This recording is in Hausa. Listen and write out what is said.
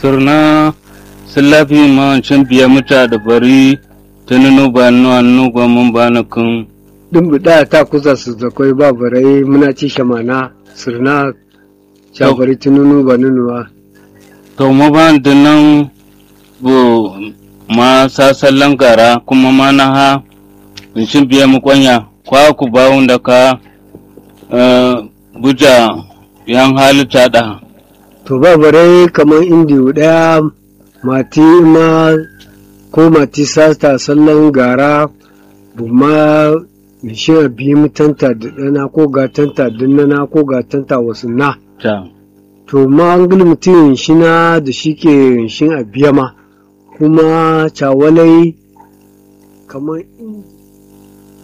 sirna silafi ma cin biya muta da bari tununu ba nu annu ba mun ba na kun Dumbu da ta kusa su zakwai ba barai muna ci shamana sirna shabari tununu ba nunuwa. to ma ba da nan bu ma sasallan gara kuma ma na ha in cin biya mu kwanya kwa ku ba da ka eh, buja yan halitta da To ba barai kamar indiyu ɗaya mati ma ko mati sata sallan gara buma mishin a biyi mutanta da ɗana ko gatanta dinnana ko gatanta wasu na. ta To ma an gani mutum shi na da shi ke shin a biya ma kuma cawalai kamar in